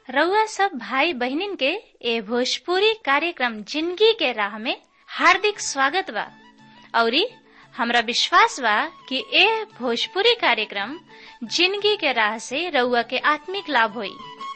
रउआ सब भाई बहिनीन के ए भोजपुरी कार्यक्रम जिंदगी के राह में हार्दिक स्वागत बा औरी हमरा विश्वास बा कि ए भोजपुरी कार्यक्रम जिंदगी के राह से रउआ के आत्मिक लाभ होई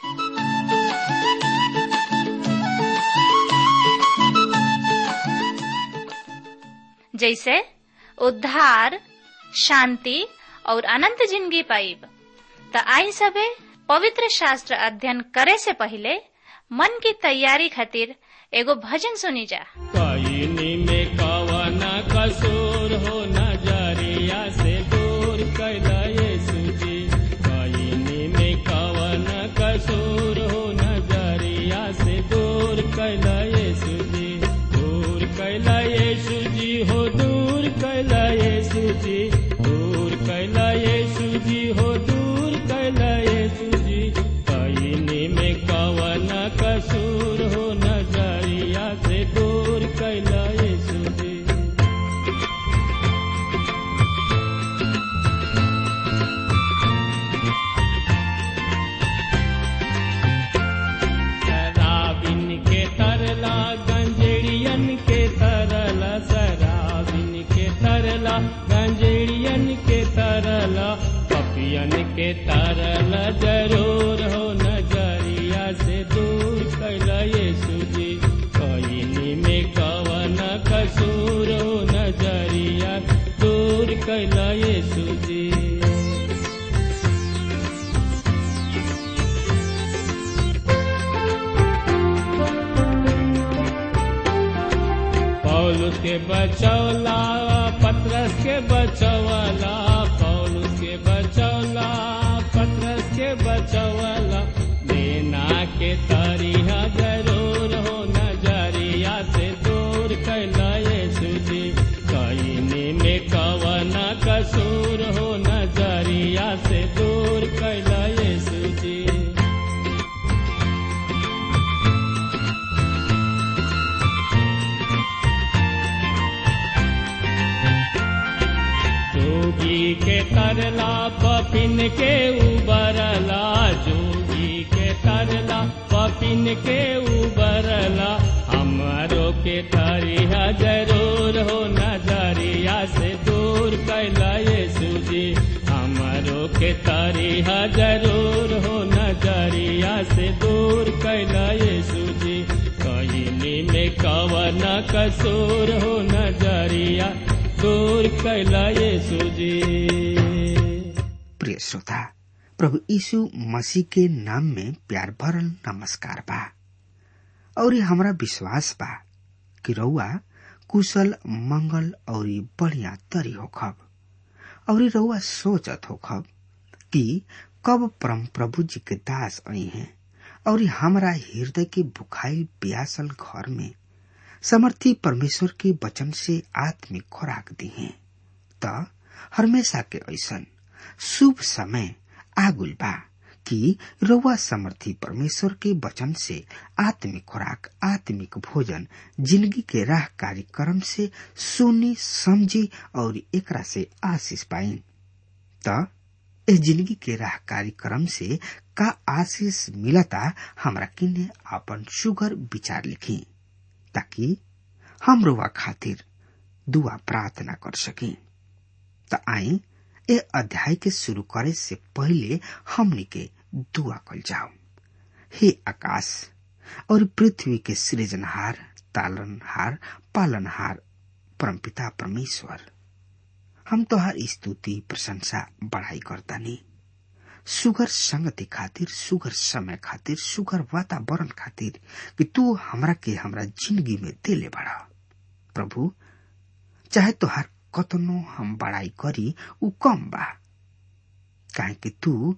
जैसे उद्धार शांति और अनंत जिंदगी पाइब त आई सबे पवित्र शास्त्र अध्ययन करे से पहले मन की तैयारी खातिर एगो भजन सुनी जा कईनी में कवन कसूर हो नजरिया से दूर कैला यीशु जी कईनी में कवन कसूर हो नजरिया से दूर कैला यीशु जी दूर कैला यीशु जी हो दूर कैला यीशु जी दूर कैला यीशु जी हो दूर कैला यीशु जी कईनी में कवन कसूर हो नजरिया से दूर कैला यीशु जी शराबिन के तरला गंजेड़ियन के तरला शराबिन के तरला गंजेड़ियन के तरला पपियन के तरला जरूर हो नजरिया से दूर कैला यीशु जी कईनी में कवन कसूर हो नजरिया दूर कैला यीशु जी पौलुस के बचौला पत्रस के बचौला पौलुस के बचौला पत्रस के बचौला देना के तरिया जरूर हो नजरिया से दूर कैला यीशु जी कईनी में कवन कसूर हो नजरिया से दूर कैला यीशु जी जोगी के तरला पपिन के उबरला जोगी के तरला पपिन के उबरला हमारो के तरिया जरूर हो नजरिया से दूर कैला यीशु जी हमारो के तरिया जरूर हो नजरिया से दूर कैला यीशु जी कईनी में कवन कसूर हो नजरिया दूर कैला यीशु जी प्रिय श्रोता प्रभु यीशु मसीह के नाम में प्यार भरल नमस्कार बा और हमरा विश्वास बा कि रउआ कुशल मंगल और बढ़िया तरी होखब और रउआ सोचत होखब कि कब परम प्रभु जी के दास आई हैं और हमरा हृदय के बुखाई प्यासल घर में समर्थी परमेश्वर के वचन से आत्मिक खुराक दी है त हमेशा के ऐसन शुभ समय आगुल बा कि रउआ समर्थी परमेश्वर के वचन से आत्मिक खुराक आत्मिक भोजन जिंदगी के राह कार्यक्रम से सुनी समझी और एकरा से आशीष पाई त इस जिंदगी के राह कार्यक्रम से का आशीष मिलता हमरा किन्ने आपन सुगर विचार लिखी ताकि हम रुआ खातिर दुआ प्रार्थना कर सकी त आई ए अध्याय के शुरू करे से पहले हमनी के दुआ कल जाओ हे आकाश और पृथ्वी के सृजनहार तालनहार पालनहार परमपिता परमेश्वर हम तोहार स्तुति प्रशंसा बढ़ाई करतानी सुगर संगति खातिर सुगर समय खातिर सुगर वातावरण खातिर कि तू हमरा के हमरा जिंदगी में देले बड़ा प्रभु चाहे तोहार कतनो हम बड़ाई करी उ कम बा काहे कि तू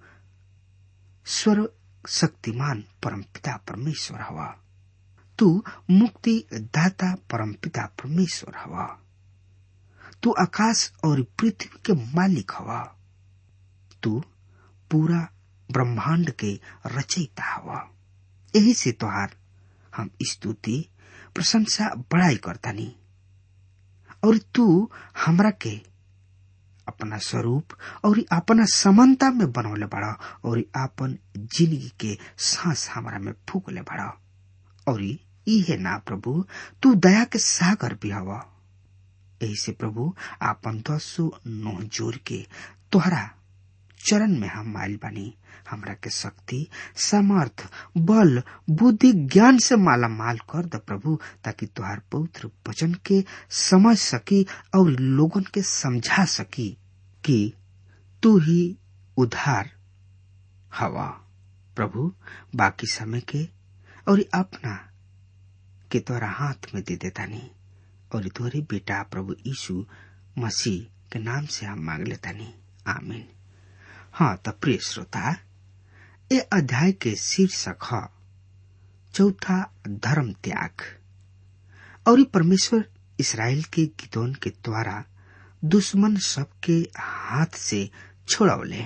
स्वर शक्तिमान परमपिता परमेश्वर हवा तू मुक्ति दाता परमपिता परमेश्वर हवा तू आकाश और पृथ्वी के मालिक हवा तू पूरा ब्रह्मांड के रचयिता हवा यही से तोहार हम स्तुति प्रशंसा बड़ाई करतानी और तू हमरा के अपना स्वरूप और अपना समानता में बनौले बड़ा और आपन जिंदगी के सांस हमारा में फूकले बड़ा और इहे ना प्रभु तू दया के सागर भी हवा यही से प्रभु आपन दसो नोह जोर के तोहरा चरण में हम माइल बानी हमरा के शक्ति समर्थ बल बुद्धि ज्ञान से माला माल कर द प्रभु ताकि तुहार पवित्र वचन के समझ सकी और लोगन के समझा सकी कि तू ही उधार हवा प्रभु बाकी समय के और अपना के तोरा हाथ में दे देता नहीं और तोरे बेटा प्रभु यीशु मसीह के नाम से हम मांग लेता नहीं आमीन हाँ तो प्रिय श्रोता ये अध्याय के शीर्षक है चौथा धर्म त्याग और परमेश्वर इसराइल के गिदोन के द्वारा दुश्मन सबके हाथ से छोड़ौले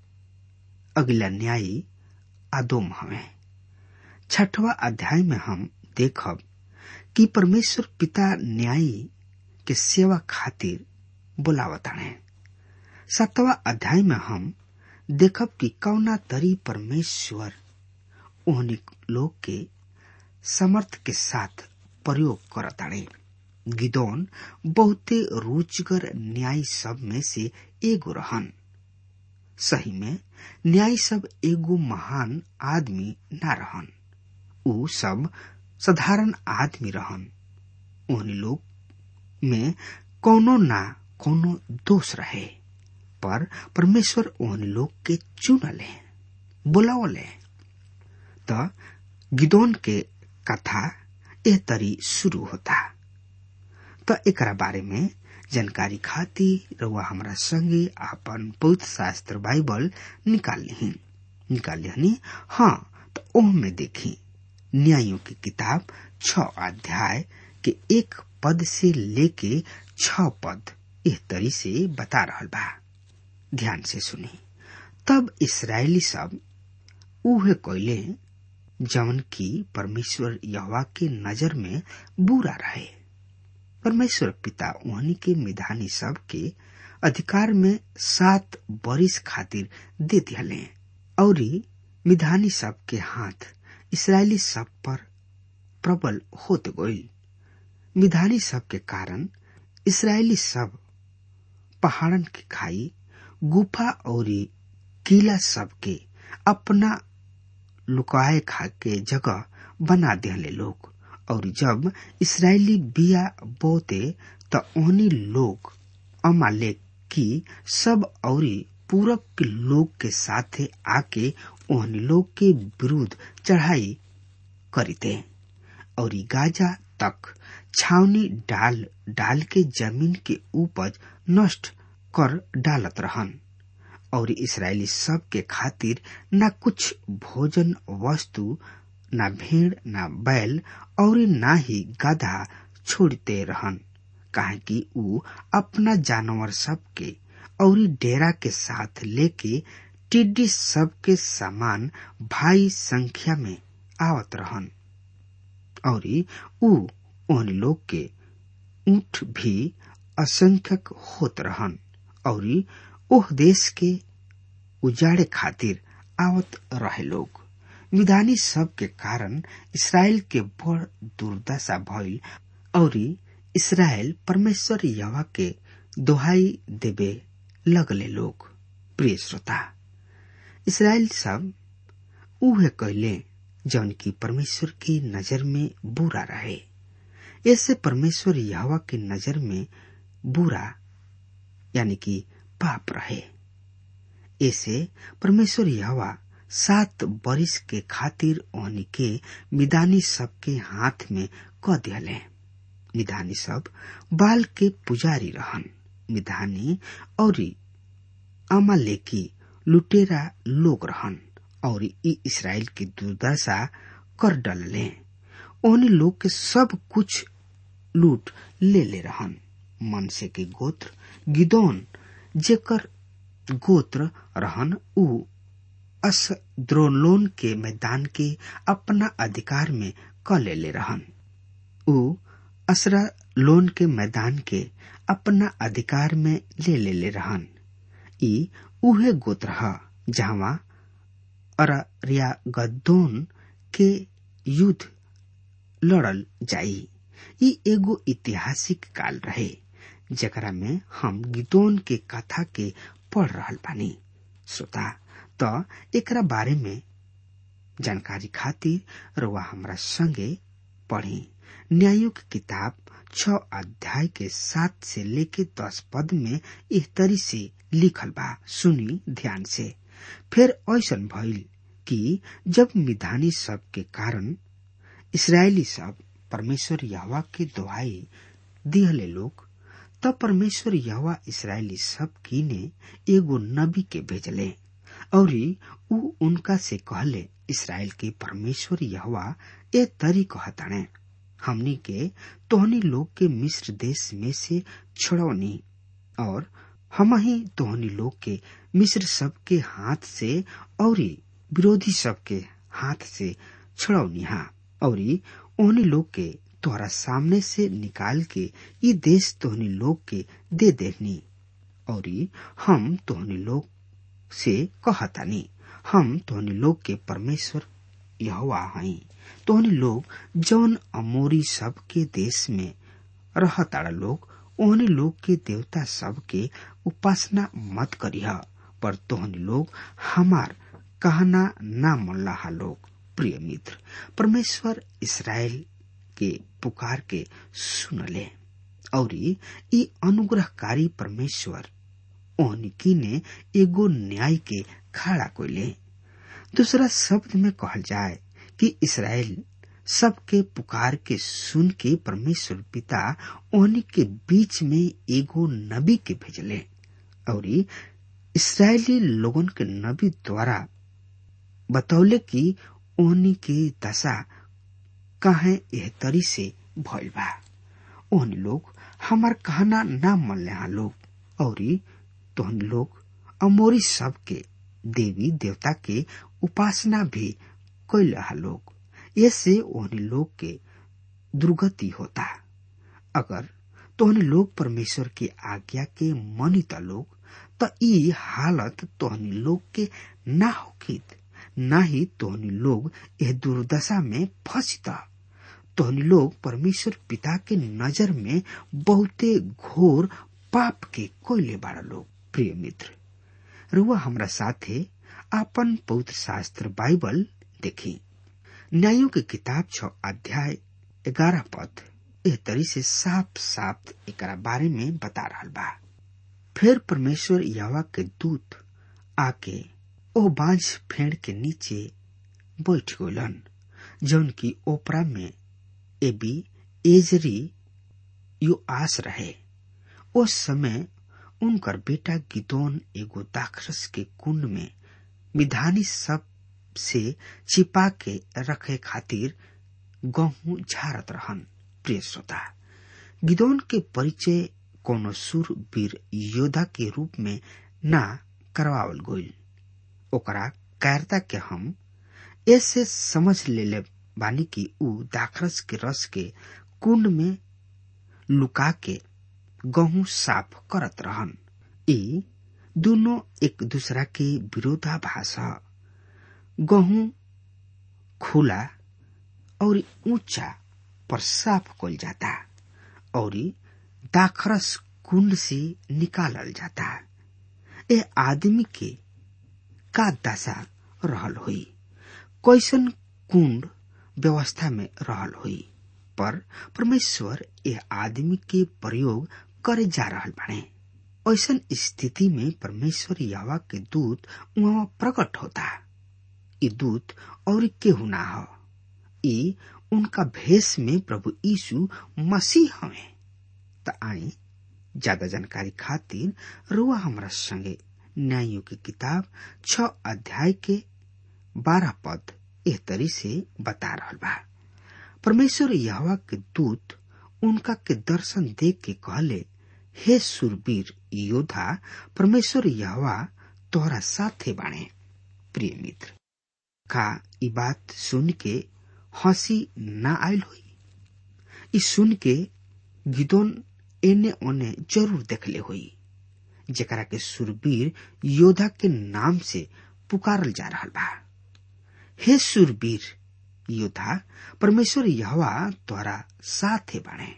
अगला न्यायी आदोम हमें छठवा अध्याय में हम देखब कि परमेश्वर पिता न्यायी के सेवा खातिर बुलावताने सातवा अध्याय में हम देखब कि कौना तरी परमेश्वर ओहनी लोग के समर्थ के साथ प्रयोग करताड़े गिदौन बहुते रुचिकर न्याय सब में से एगो रहन सही में न्याय सब एगो महान आदमी ना रहन उ सब साधारण आदमी रहन ओहनी लोग में कोनो ना कोनो दोष रहे पर परमेश्वर ओहन लोग के चुनले बुलावले त गिदोन के कथा एह तरी शुरू होता त एकरा बारे में जानकारी खातिर रउआ हमरा संगे आपन पवित्र शास्त्र बाइबल निकाल ली निकाल लिहनी हाँ तो ओह में देखी न्यायों की किताब छ अध्याय के एक पद से लेके छ पद इस तरी से बता रहा बा ध्यान से सुनी तब इसराइली सब उहे कोयले जवन की परमेश्वर यहवा के नजर में बुरा रहे परमेश्वर पिता उहनी के मिधानी सब के अधिकार में सात बरिस खातिर दे दिले और मिधानी सब के हाथ इसराइली सब पर प्रबल होत गई मिधानी सब के कारण इसराइली सब पहाड़न की खाई गुफा और किला सबके अपना लुकाए खा के जगह बना दिले लोग और जब इसराइली बिया बोते त ओहनी लोग अमालेक की सब और पूरब के लोग के साथे आके ओहनी लोग के विरुद्ध चढ़ाई करीते और गाजा तक छावनी डाल डाल के जमीन के उपज नष्ट कर डालत रहन और इसराइली सब के खातिर न कुछ भोजन वस्तु न भेड़ न बैल और न ही गधा छोड़ते रहन काहे कि ऊ अपना जानवर सब के और डेरा के साथ लेके टिड्डी सब के समान भाई संख्या में आवत रहन और ऊ उन लोग के ऊंट भी असंख्यक होत रहन और ओह देश के उजाड़े खातिर आवत रहे लोग विधानी सब के कारण इसराइल के बड़ दुर्दशा भइल और इसराइल परमेश्वर यवा के दोहाई देवे लगले लोग प्रिय श्रोता इसराइल सब उहे कहले जौन की परमेश्वर की नजर में बुरा रहे ऐसे परमेश्वर यहवा की नजर में बुरा यानी कि पाप रहे ऐसे परमेश्वर यहवा सात बरिस के खातिर ओहनी के मिदानी सब के हाथ में क दिले मिधानी सब बाल के पुजारी रहन मिधानी और अमालेकी लुटेरा लोग रहन और ई इसराइल की दुर्दशा कर डलले ओहनी लोग के सब कुछ लूट ले ले रहन मनसे के गोत्र गिदोन जेकर गोत्र रहन उ अस्द्रोलोन के मैदान के अपना अधिकार में क ले ले रहन उ असरा लोन के मैदान के अपना अधिकार में ले ले ले रहन ई उहे गोत्र ह जहवा अररिया गद्दोन के युद्ध लड़ल जाई ई एगो ऐतिहासिक काल रहे जेकरा में हम गिदोन के कथा के पढ़ रहल बानी श्रोता त एकरा बारे में जानकारी खातिर रउआ हमरा संगे पढ़ी न्यायों की किताब छ अध्याय के सात से लेके दस पद में इस तरी से लिखल बा सुनी ध्यान से फिर ऐसन भइल कि जब मिधानी सब के कारण इसराइली सब परमेश्वर यहवा के दुहाई दिहले लोग तब परमेश्वर यहवा इसराइली सब की ने एगो नबी के भेजले और उ उनका से कहले इसराइल के परमेश्वर यहवा ए तरी कहताणे हमनी के तोहनी लोग के मिस्र देश में से छुड़ौनी और हम ही तोहनी लोग के मिस्र सब के हाथ से और विरोधी सब के हाथ से छुड़ौनी हा और ओहनी लोग के तोहरा सामने से निकाल के ये देश तोहनी लोग के दे देनी और हम तोहनी लोग से कहतानी हम तोहनी लोग के परमेश्वर यहोवा हई तोहनी लोग जौन अमोरी सब के देश में रहताड़ा लोग ओहनी लोग के देवता सब के उपासना मत करिह पर तोहनी लोग हमार कहना ना मल्लाहा लोग प्रिय मित्र परमेश्वर इसराइल के पुकार के सुनले और ई अनुग्रहकारी परमेश्वर ओहनिकी ने एगो न्याय के खड़ा कोले दूसरा शब्द में कहल जाए कि इसराइल सबके पुकार के सुन के परमेश्वर पिता ओहनी के बीच में एगो नबी के भेजले और इसराइली लोगन के नबी द्वारा बतौले कि ओहनी के दशा काहे एह तरी से भइल बा ओहनी लोग हमार कहना ना मनले लोग और तोहन लोग अमोरी सब के देवी देवता के उपासना भी कैल लोग ऐसे ओहनी लोग के दुर्गति होता अगर तोहन लोग परमेश्वर की आज्ञा के मनित लोग त ई हालत तोहनी लोग के ना होकित ना ही तोहनी लोग यह दुर्दशा में फंसिता तोहनी लोग परमेश्वर पिता के नजर में बहुते घोर पाप के कोयले बाड़ा लोग प्रिय मित्र रुआ हमरा साथे आपन पवित्र शास्त्र बाइबल देखी न्यायों के किताब छ अध्याय ग्यारह पद एह तरी से साफ साफ एकरा बारे में बता रहा बा फिर परमेश्वर यावा के दूत आके ओ बांझ फेड़ के नीचे बैठ गलन जौन की ओपरा में एबी एजरी यो आस रहे उस समय उनकर बेटा गिदोन एगो दाखरस के कुंड में विधानी सब से छिपा के रखे खातिर गहूं झारत रहन प्रिय श्रोता गिदोन के परिचय कोनो सुर वीर योद्धा के रूप में ना करवावल गईल ओकरा कायरता के हम ऐसे समझ ले बानी कि ऊ दाखरस के रस के कुंड में लुका के गहूं साफ करत रहन ई दोनों एक दूसरा के विरोधाभास ह गहूं खुला और ऊंचा पर साफ कल जाता और दाखरस कुंड से निकालल जाता ए आदमी के का दशा रहल हुई कैसन कुंड व्यवस्था में रहल हुई पर परमेश्वर ए आदमी के प्रयोग करे जा रहल बाड़े ऐसन स्थिति में परमेश्वर यावा के दूत वहां प्रकट होता ई दूत और केहू ना हो ई उनका भेष में प्रभु यीशु मसीह हवे त आई ज्यादा जानकारी खातिर रुआ हमरा संगे न्यायों की किताब छ अध्याय के बारह पद एह तरी से बता रहल बा परमेश्वर यहवा के दूत उनका के दर्शन देख के कहले हे सुरवीर योद्धा परमेश्वर यहवा तोहरा साथे बाणे प्रिय मित्र का ई बात सुन के हंसी ना आयल हुई ई सुन के गिदोन एने ओने जरूर देखले हुई जेकरा के सुरवीर योद्धा के नाम से पुकारल जा रहा बा हे सुरवीर योद्धा परमेश्वर यहवा द्वारा साथे बाणे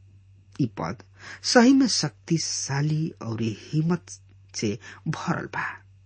ई पद सही में शक्तिशाली और हिम्मत से भरल बा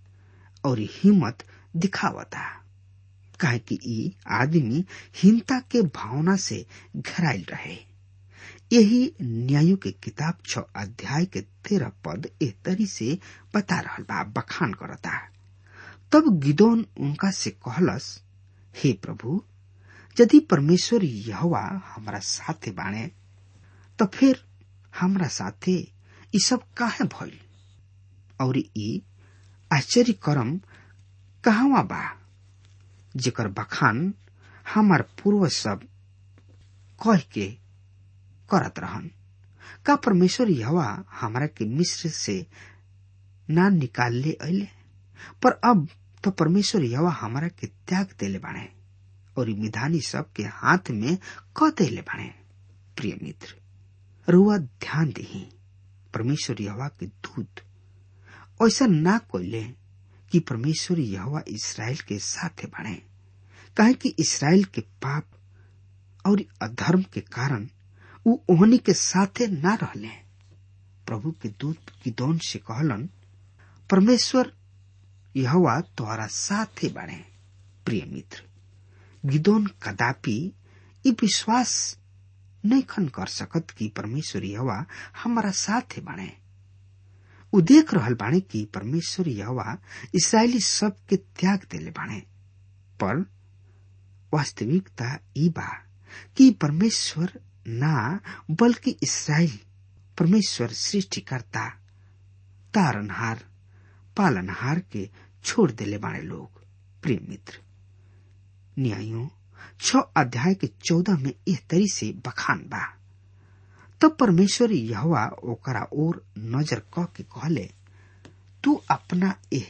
और हिम्मत दिखावता काहे कि ई आदमी हिंता के भावना से घरायल रहे यही न्यायों के किताब छ अध्याय के तेरह पद ए तरी से बता रहल बा बखान करता तब गिदोन उनका से कहलस हे प्रभु यदि परमेश्वर यहवा हमारा साथे बाणे तो फिर हमरा साथे ई सब काहे भइल और ई आश्चर्य करम कहवा बा जेकर बखान हमार पूर्वज सब कह के करत रहन का परमेश्वर यहवा हमरा के मिस्र से ना निकाल ले अले पर अब तो परमेश्वर यहवा हमरा के त्याग देले बाणे और मिधानी सब के हाथ में क देले बाणे प्रिय मित्र रुआ ध्यान दही परमेश्वर यहवा के दूत ऐसा ना कोले कि परमेश्वर यहवा इसराइल के साथे बाणे काहे कि इसराइल के पाप और अधर्म के कारण उ ओहनी के साथे ना रहले प्रभु के दूत गिदौन से कहलन परमेश्वर यहवा तोहरा साथे बाणे प्रिय मित्र गिदौन कदापि ई विश्वास नहीं खन कर सकत कि परमेश्वर यहवा हमारा साथे बाणे उ देख रहल बाणे कि परमेश्वर यहवा इसराइली सब के त्याग देले बाणे पर वास्तविकता ई बा कि परमेश्वर ना बल्कि इसराइल परमेश्वर सृष्टिकर्ता तारनहार पालनहार के छोड़ देले बाणे लोग प्रिय मित्र न्यायों छ अध्याय के चौदह में इस तरी से बखान बा तब परमेश्वर यहवा ओकरा ओर नजर क के कहले तू अपना एह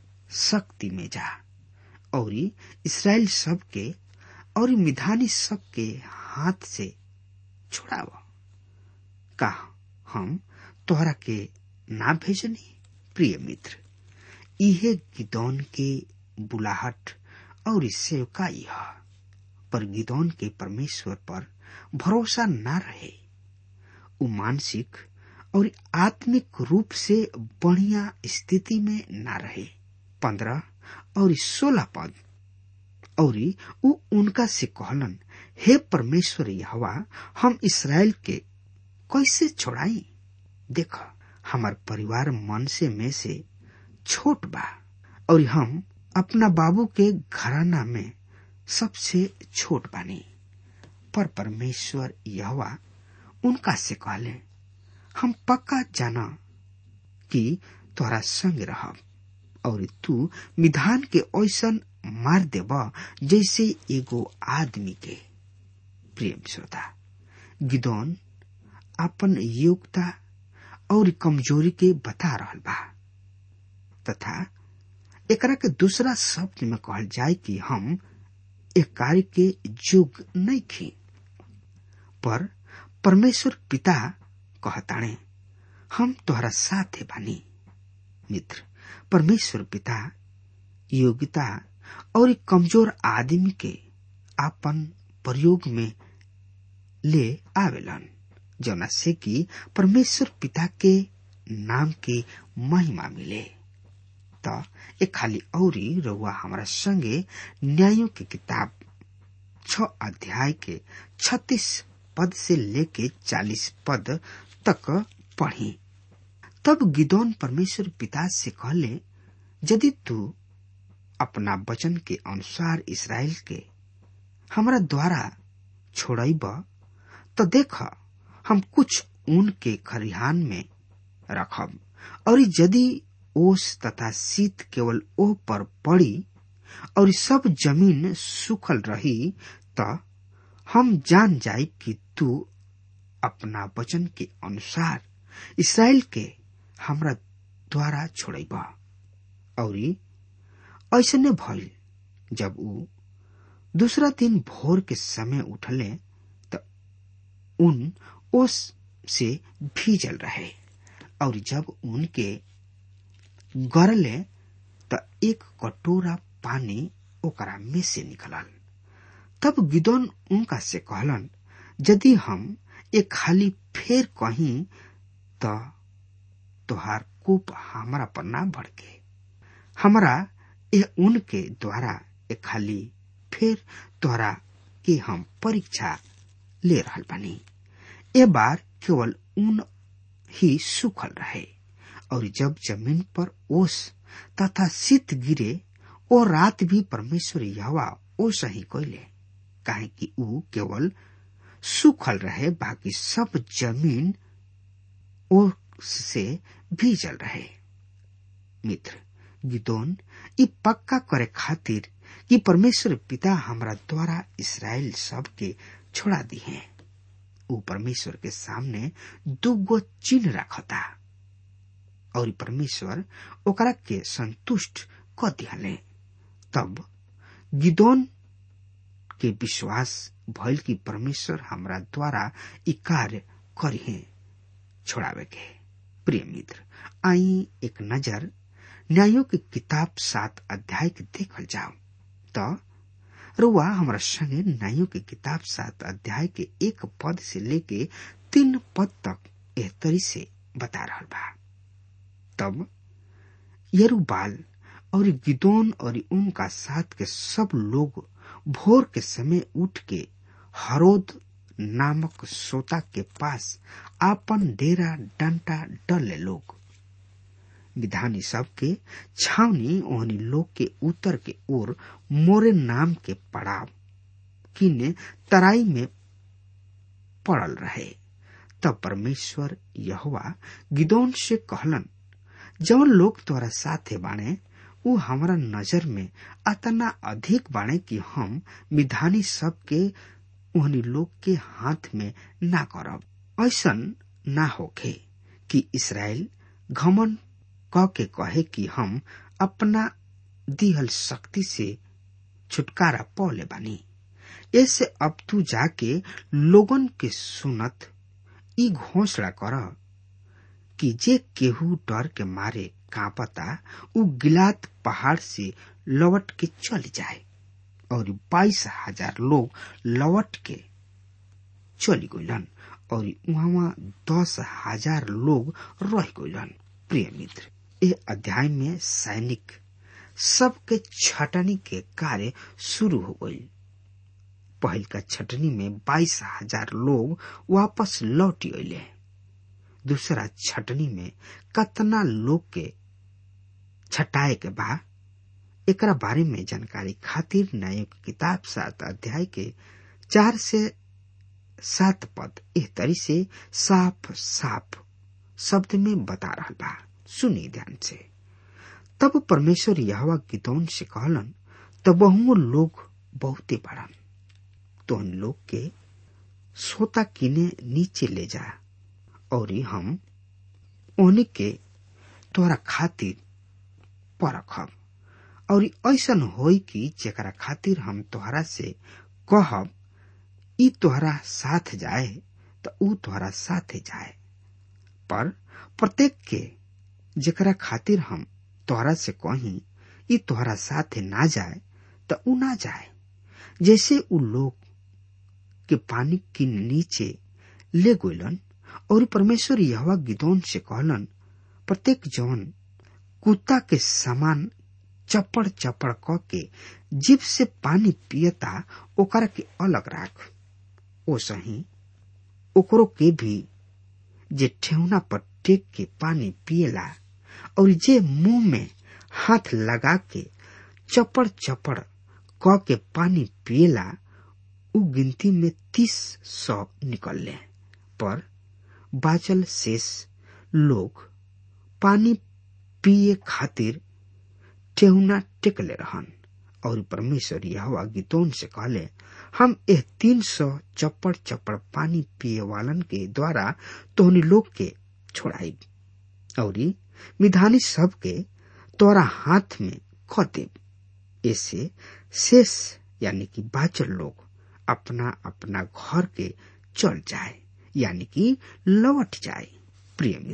शक्ति में जा और इसराइल सब के और मिधानी सब के हाथ से छुड़ाव का हम तोहरा के ना भेजनी प्रिय मित्र इहे गिदौन के बुलाहट और सेवकाई है पर गिदौन के परमेश्वर पर भरोसा ना रहे उ मानसिक और आत्मिक रूप से बढ़िया स्थिति में ना रहे पंद्रह और सोलह पद और उ उनका से कहलन हे परमेश्वर हवा हम इसराइल के कैसे छोड़ाई देख हमार परिवार मन से में से छोट बा और हम अपना बाबू के घराना में सबसे छोट बानी पर परमेश्वर यहवा उनका से कहले हम पक्का जाना कि तोरा संग रहब और तू विधान के ऐसन मार देब जैसे एगो आदमी के प्रेम श्रोता गिदौन अपन योग्यता और कमजोरी के बता रहल बा तथा एकरा के दूसरा शब्द में कहल जाए कि हम एक कार्य के जोग नहीं खी पर परमेश्वर पिता कहताणे हम तोहरा साथे बानी मित्र परमेश्वर पिता योग्यता और कमजोर आदमी के आपन प्रयोग में ले आवेलन जौना से कि परमेश्वर पिता के नाम के महिमा मिले त एक खाली औरी रउआ हमारा संगे न्यायों की किताब छ अध्याय के छत्तीस पद से लेके चालीस पद तक पढ़ी तब गिदौन परमेश्वर पिता से कहले यदि तू अपना वचन के अनुसार इसराइल के हमरा द्वारा छोड़ब तो देख हम कुछ ऊन के खरिहान में रखब और यदि ओस तथा शीत केवल ओह पर पड़ी और सब जमीन सूखल रही तो हम जान जाए कि तू अपना वचन के अनुसार इसराइल के हमरा द्वारा छोड़ब और ऐसने भइल जब ऊ दूसरा दिन भोर के समय उठले तो उन ओस से भीजल रहे और जब उनके गरले त एक कटोरा पानी ओकरा में से निकलल तब गिदोन उनका से कहलन यदि हम एक खाली फेर कहीं त तोहार कोप हमरा पर ना भड़के हमरा ए उनके द्वारा एक खाली फिर तोहरा के हम परीक्षा ले रहल बानी ए बार केवल ऊन ही सूखल रहे और जब जमीन पर ओस तथा शीत गिरे ओ रात भी परमेश्वर यहवा ओस ही कोयले काहे कि ऊ केवल सूखल रहे बाकी सब जमीन ओस से भीजल रहे मित्र गिदोन ई पक्का करे खातिर कि परमेश्वर पिता हमरा द्वारा इसराइल सब के छोड़ा दी है ऊ परमेश्वर के सामने दुगो चिन्ह रखता और परमेश्वर ओकरा के संतुष्ट क दिहले तब गिदोन के विश्वास भइल कि परमेश्वर हमरा द्वारा ई कार्य करी छोड़ावे के प्रिय मित्र आई एक नजर न्यायों की किताब सात अध्याय के देखल जाओ तो रुआ हमारा संगे न्यायों की किताब सात अध्याय के एक पद से लेके तीन पद तक एह तरी से बता रहा बा तब यरुबाल और गिदोन और उनका साथ के सब लोग भोर के समय उठ के हरोद नामक सोता के पास आपन डेरा डंटा डले लोग विधानी सब के छावनी ओहनी लोग के उत्तर के ओर मोरे नाम के पड़ाव किने तराई में पड़ल रहे तब परमेश्वर यहोवा गिदोन से कहलन जवन लोग तोरा साथे बाणे उ हमारा नजर में अतना अधिक बाणे कि हम विधानी सब के ओहनी लोग के हाथ में ना करब ऐसन ना होखे कि इसराइल घमन क के कहे कि हम अपना दिहल शक्ति से छुटकारा पौले बानी ऐसे अब तू जाके लोगन के सुनत ई घोषणा कर कि जे केहू डर के मारे कांपता उ गिलात पहाड़ से लौट के चल जाए और बाईस हजार लोग लौट के चली गईलन और वहां दस हजार लोग रह गईलन प्रिय मित्र ए अध्याय में सैनिक सबके छटनी के कार्य शुरू हो गई पहल का छटनी में बाईस हजार लोग वापस लौट अले दूसरा छटनी में कतना लोग के छटाए के बा एकरा बारे में जानकारी खातिर न्याय की किताब सात अध्याय के चार से सात पद एह तरी से साफ साफ शब्द में बता रहा बा सुनी ध्यान से तब परमेश्वर यहवा गिदौन से कहलन तब लोग बहुते बढ़न तो उन लोग के सोता किने नीचे ले जा और हम ओने के तोरा खातिर परखब और ऐसन होई कि जेकरा खातिर हम तोहरा से कहब ई तोहरा साथ जाए तो ऊ तोहरा साथे जाए पर प्रत्येक के जेकरा खातिर हम तोहरा से कही ई तोहरा साथे ना जाए तो ऊ ना जाए जैसे उ लोग के पानी के नीचे ले गोलन और परमेश्वर यहवा गिदौन से कहलन प्रत्येक जवन कुत्ता के समान चपड़ चपड़ क के जीव से पानी पियता ओकरा के अलग राख ओ सही ओकरो के भी जे ठेहुना पर टेक के पानी पियला और जे मुंह में हाथ लगा के चपड़ चपड़ क के पानी पियला उ गिनती में तीस सौ निकलले पर बाचल शेष लोग पानी पिए खातिर ठेहुना टेकले रहन और परमेश्वर यहवा गीतोन से कहले हम एह तीन सौ चप्पड़ चप्पड़ पानी पिए वालन के द्वारा तोहनी लोग के छोड़ाई और विधानी सब के तोरा हाथ में ख देव ऐसे शेष यानी कि बाचल लोग अपना अपना घर के चल जाए यानी कि लौट जाए प्रिय मित्र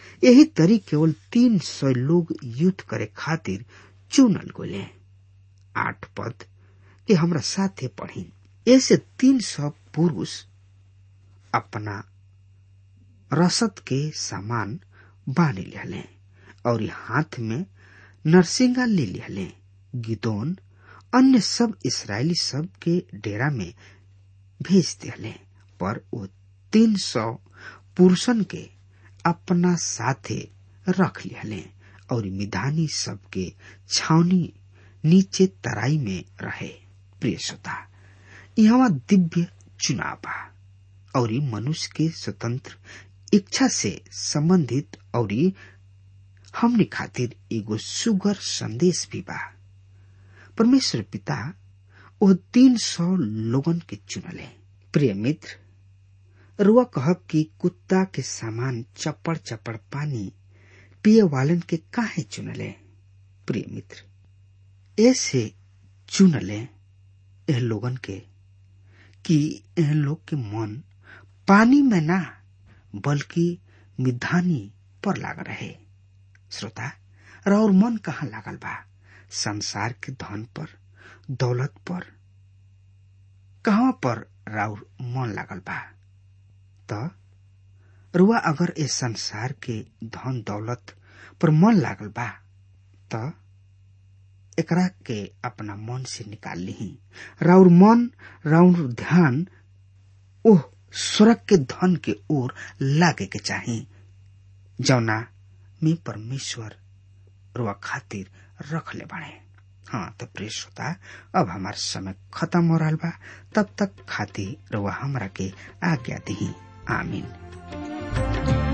यही तरी केवल तीन सौ लोग युद्ध करे खातिर चुनल गोले आठ पद के हमरा साथे पढ़ी ऐसे तीन सौ पुरुष अपना रसद के सामान बांध लिहले और हाथ में नरसिंगा ले लिहले गिदोन अन्य सब इसराइली सब के डेरा में भेज दिले पर वो तीन सौ पुरुषन के अपना साथे रख लिहले और मिधानी सबके छावनी नीचे तराई में रहे प्रिय श्रोता यहाँ दिव्य चुनाव बा और मनुष्य के स्वतंत्र इच्छा से संबंधित और हमने खातिर एगो सुगर संदेश भी बा परमेश्वर पिता वो तीन सौ लोगन के चुनले प्रिय मित्र रुआ कहब कि कुत्ता के सामान चपड़ चपड़ पानी पिए वालन के काहे चुनले प्रिय मित्र ऐसे चुनले एह लोगन के कि एह लोग के मन पानी में ना बल्कि मिधानी पर लाग रहे श्रोता और मन कहाँ लागल बा संसार के धन पर दौलत पर कहाँ पर राउर मन लागल बा त रुआ अगर ए संसार के धन दौलत पर मन लागल बा त एकरा के अपना मन से निकाल ली राउर मन राउर ध्यान ओह स्वर्ग के धन के ओर लागे के चाही जौना में परमेश्वर रुआ खातिर रख ले बाड़े हाँ तो प्रिय श्रोता अब हमार समय खत्म हो रहा बा तब तक खातिर रुआ हमरा के आज्ञा दी आमीन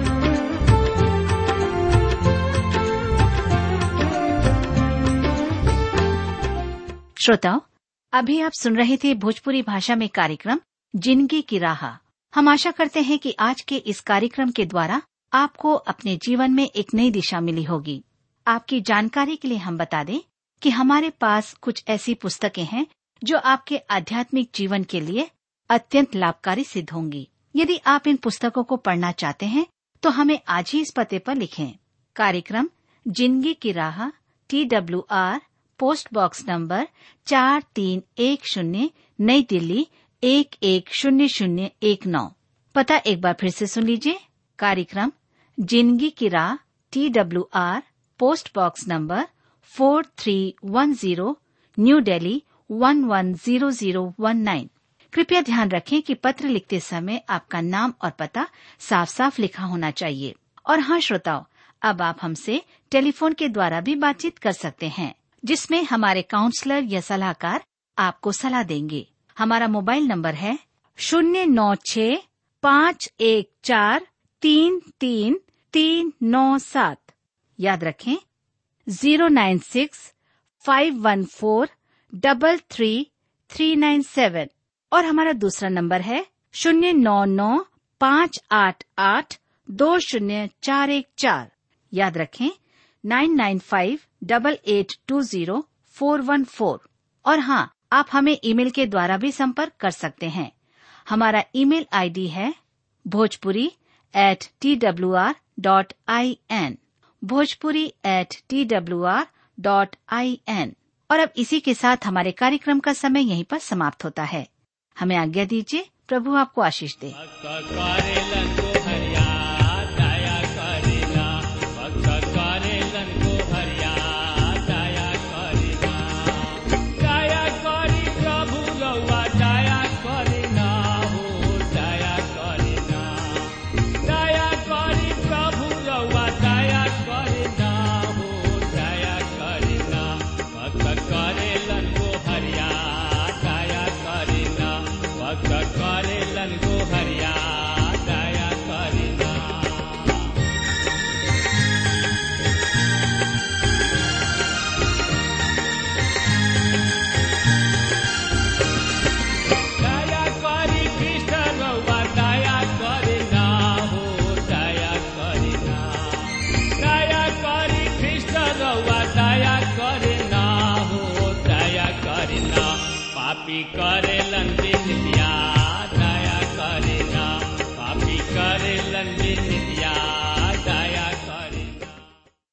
श्रोताओं अभी आप सुन रहे थे भोजपुरी भाषा में कार्यक्रम जिंदगी की राह हम आशा करते हैं कि आज के इस कार्यक्रम के द्वारा आपको अपने जीवन में एक नई दिशा मिली होगी आपकी जानकारी के लिए हम बता दें कि हमारे पास कुछ ऐसी पुस्तकें हैं जो आपके आध्यात्मिक जीवन के लिए अत्यंत लाभकारी सिद्ध होंगी यदि आप इन पुस्तकों को पढ़ना चाहते हैं तो हमें आज ही इस पते पर लिखें कार्यक्रम जिंदगी की राह T W R post box number चार तीन एक शून्य नई दिल्ली एक एक शून्य शून्य एक नौ पता एक बार फिर से सुन लीजिए कार्यक्रम जिंदगी की राह T W R post box number four three one zero new Delhi one one zero zero one nine कृपया ध्यान रखें कि पत्र लिखते समय आपका नाम और पता साफ साफ लिखा होना चाहिए और हाँ श्रोताओं अब आप हमसे टेलीफोन के द्वारा भी बातचीत कर सकते हैं जिसमें हमारे काउंसलर या सलाहकार आपको सलाह देंगे हमारा मोबाइल नंबर है शून्य नौ छ पाँच एक चार तीन तीन तीन नौ सात याद रखें zero nine six five one four double three three nine seven और हमारा दूसरा नंबर है शून्य नौ नौ पाँच आठ आठ दो शून्य चार एक चार याद रखें nine nine five double eight two zero four one four और हाँ आप हमें ईमेल के द्वारा भी संपर्क कर सकते हैं हमारा ईमेल आईडी है Bhojpuri at T W R dot I N Bhojpuri at T W R dot I N और अब इसी के साथ हमारे कार्यक्रम का समय यहीं पर समाप्त होता है हमें आज्ञा दीजिए प्रभु आपको आशीष दे भक्त करेलन को हरिया दया करिना भक्त करेलन को हरिया दया करिना दया करी प्रभु रउआ दया करिना हो दया करिना दया करी प्रभु रउआ दया करिना हो दया करिना भक्त करेलन को हरिया दया करिना भक्त करेलन को हरिया दया करिना दया करी कृष्ण रउआ दया करिना हो दया करिना दया करी कृष्ण रउआ दया करिना हो दया करिना पापी करेलन बिनिया दया करिना पापी करेलन बिनिया